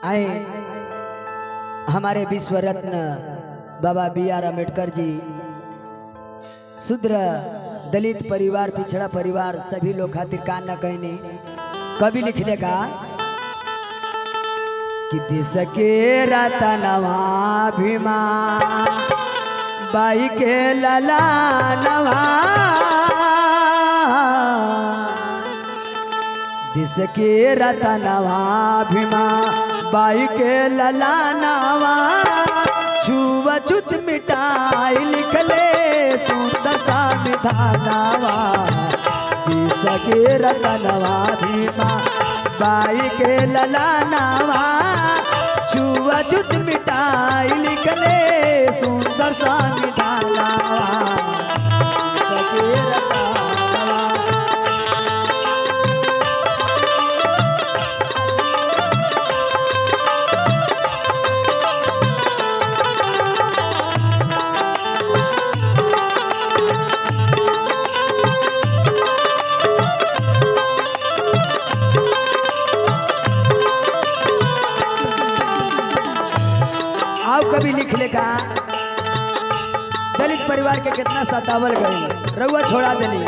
आए हमारे विश्व रत्न बाबा बी आर अम्बेडकर जी शूद्र दलित परिवार पिछड़ा परिवार सभी लोग खातिर का न कहने कभी लिखने का कि देश के रतनवा भीमा बाई के लला नवा देश के रतनवा भीमा बाई के लला नवा छुआ छुत मिटाई लिखले सुंदर संविधानवा देश के रतनवा भीमा बाई के लला नवा छुआ छुत मिटाई लिखले सुंदर संविधानवा देश के रतनवा आओ कभी लिख लेगा दलित परिवार के कितना सतावल गई रउआ छोड़ा देनी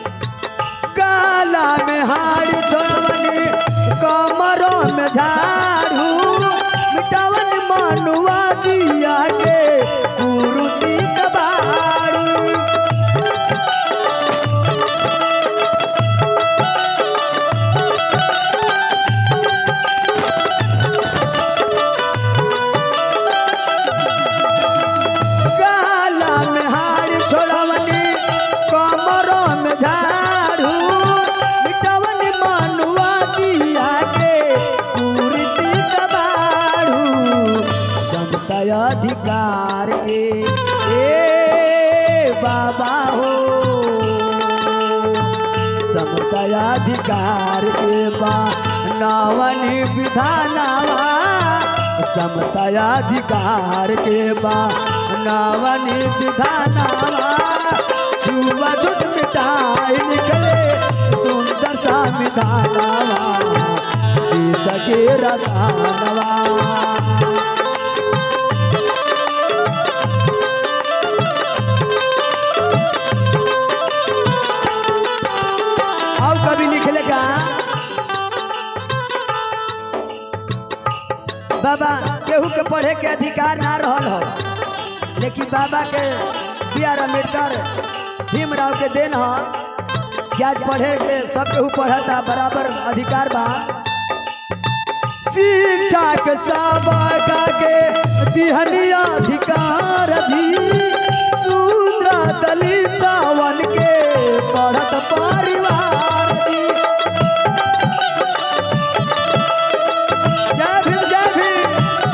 काला में हार छोड़वनी कमरों में झाड़ू मिटावन मनुआ दिया के कुरुती कबाड़ू काला में हार छोड़वनी कमरों में झाड़ू मिटवन मनुआ दिया के पूर्ति कबाड़ू समता अधिकार के ए बाबा हो समता अधिकार के बा नवनी विधानवा समता अधिकार के बा नवनी विधानवा छुआ जुट मिटाई निकले सुंदर संविधानवा देश के रतानवा अब कभी लिख लेगा बाबा केहू के पढ़े के अधिकार ना रहल हो लेकिन बाबा के बी आर अम्बेडकर भीमराव के देन ह कि आज पढ़े के सब केहू पढ़ता बराबर अधिकार बा शिक्षा के सबका के दिहनी अधिकार जी शूद्र दलितवन के पढ़त परिवार जी जय भीम जय भीम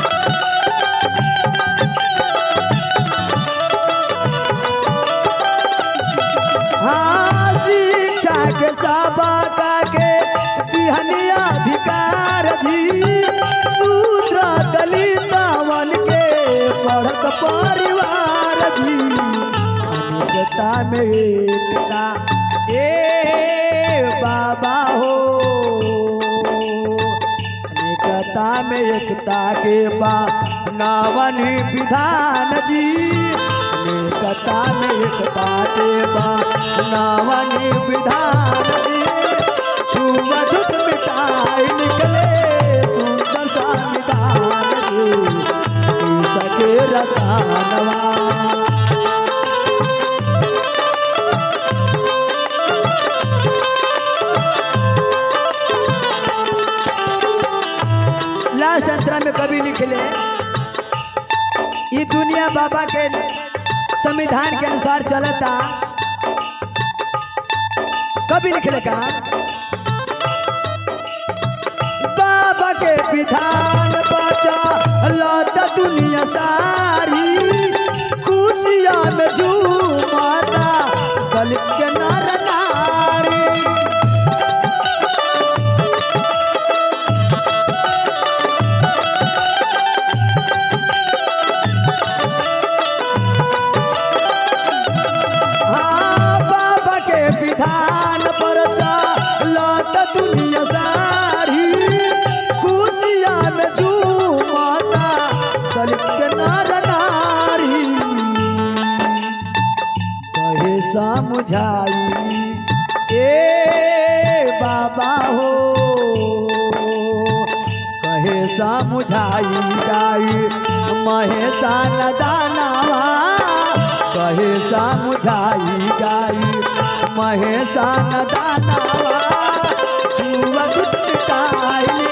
हाँ शिक्षा के सबका के दिहनी अधिकार जी शूद्र दलितवन के पढ़त परिवार जी अनेकता में एकता ए बाबा हो अनेकता में एकता के बा नावन विधान जी अनेकता में एकता के बा नावन विधान जी छुआ छुत मिटाई निकले सुंदर संविधान जी सके रतानवा लास्ट अंतरा में कभी लिखले ये दुनिया बाबा के संविधान के अनुसार चलता कभी लिखले का बाबा के विधान बचा लौट दुनिया सारी खुशिया में झूमाता दलित के नर नारी हाँ, बाबा के विधान पर लौट दुनिया सारी खुशिया में झूम समझाई ए बाबा हो कहे समझाई गाई महेशा नदानावा कहे समझाई गाई महेशा नदानावा छुआ छुटकाई